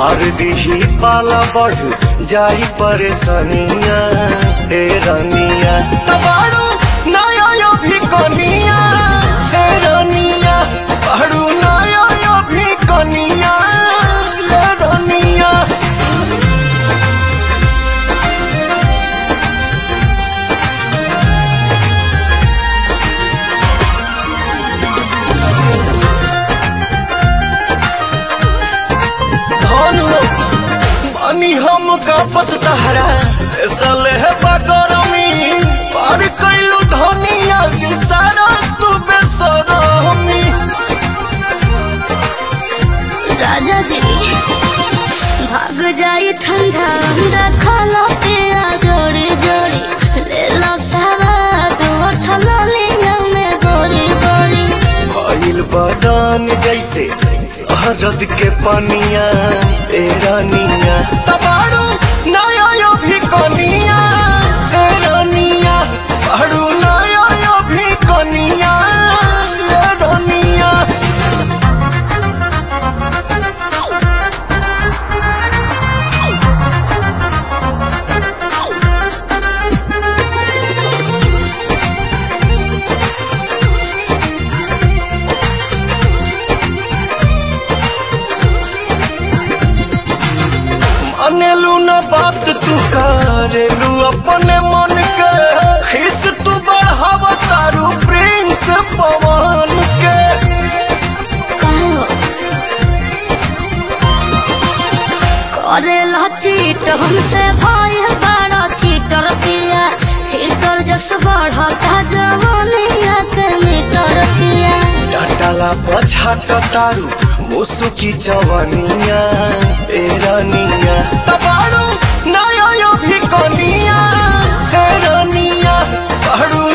मार दीही पाला बढ़ जाई परेशानिया हे रानिया तबाड़ू नया यो भी कनिया हे रानिया बाड़ू नया यो भी कनिया हे रानिया धनु बानी हम कापत तहरा सले है बगरमी पार कैलू धनिया की सारा तू बेसरमी राजा जी भाग जाई ठंडा ठंडा खाला पिया जोड़ी जोड़ी ले लो सारा दो थलो लिया में गोरी गोरी भइल बदान जैसे शहरद के पनिया ए रानिया तबाड़ू नया यो भी कनिया ए रानिया बाड़ू नया यो भी कनिया ए रानिया मानेलू न बात तू करेलू अपने मन के खिस तू बढ़ाव तारू प्रेम से पवन के कहो करे ला चीट हमसे भाई बड़ा चीटर पिया हीटर जस बढ़ता जवानिया के मीटर पिया डटला पछाट तारू मुसुकी जवानिया ए रानिया तबाड़ू नया यो भी कनिया ए रानिया बाड़ू